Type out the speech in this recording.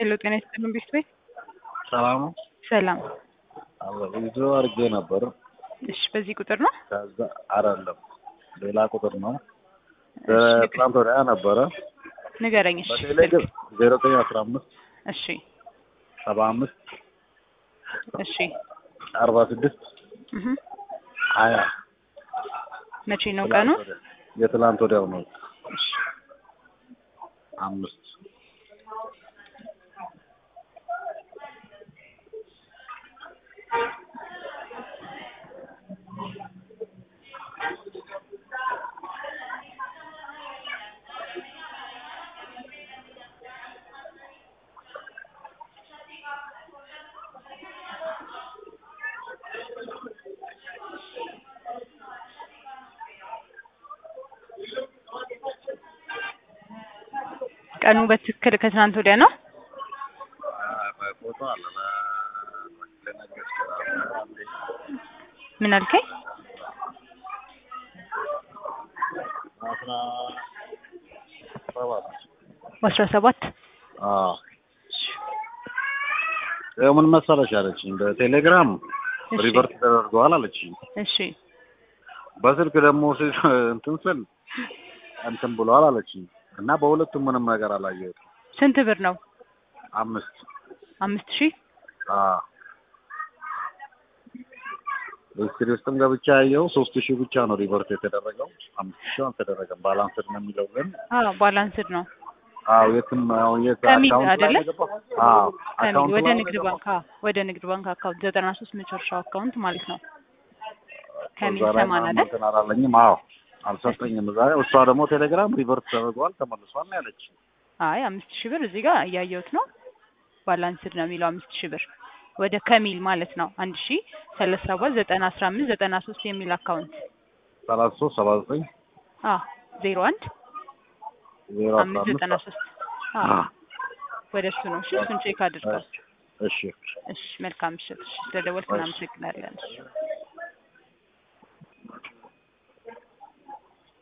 ሄሎ ጤና ይስጥልን ቤት ቤት ሰላም ነው። ሰላም። ብዙ አድርጌ ነበር። እሺ በዚህ ቁጥር ነው? ከዛ አይደለም ሌላ ቁጥር ነው። እሺ ትናንት ወዲያ ነበረ ንገረኝ። እሺ በቴሌግር ዜሮ ዘጠኝ አስራ አምስት እሺ ሰባ አምስት እሺ አርባ ስድስት እህ ሀያ መቼ ነው ቀኑ? የትላንት ወዲያው ነው። እሺ አምስት ቀኑ በትክክል ከትናንት ወዲያ ነው? ፎቶ አለ ልነግርህ እችላለሁ። ምን አልከኝ? አስራ ሰባት በአስራ ሰባት አዎ ያው ምን መሰለሽ አለችኝ በቴሌግራም እሺ ሪቨርት ተደርገዋል አለችኝ። እሺ በስልክ ደግሞ ስ- እንትን ስል እንትን ብለዋል አለችኝ እና በሁለቱም ምንም ነገር አላየሁትም። ስንት ብር ነው? አምስት አምስት ሺህ አዎ ሂስትሪ ውስጥም ገብቻ ያየው ሶስት ሺህ ብቻ ነው ሪቨርት የተደረገው። አምስት ሺህ አልተደረገም። ባላንስድ ነው የሚለው ግን አዎ ባላንስድ ነው። አዎ የትም አሁን የት ከሚል አካውንት ላይ አይደለ? ነው የገባው? አዎ ከሚል አካውንት ወደ ላይ ነው ንግድ የገባው? ባንክ አዎ ወደ ንግድ ባንክ አካውንት ዘጠና ሶስት መጨረሻው አካውንት ማለት ነው። ከሚል እዛ ላይ ሰማን ምናምን አይደል? እንትን አላለኝም። አዎ አልሰጠኝም። እዛ ላይ እሷ ደግሞ ቴሌግራም ሪቨርት ተደርገዋል ተመልሷል ነው ያለች። አይ አምስት ሺህ ብር እዚህ ጋር እያየሁት ነው። ባላንስድ ነው የሚለው አምስት ሺህ ብር ወደ ከሚል ማለት ነው። አንድ ሺህ ሰላሳ ሰባት ዘጠና አስራ አምስት ዘጠና ሶስት የሚል አካውንት ሰላሳ ሶስት ሰባ ዘጠኝ አዎ ዜሮ አንድ ዜሮ አስራ አምስት አምስት ዘጠና ሶስት አዎ አዎ ወደ እሱ ነው። እሺ እሱን ቼክ አድርገው። እሺ እሺ መልካም ምሽት። እሺ ስለደወልክ እናመሰግናለን። እሺ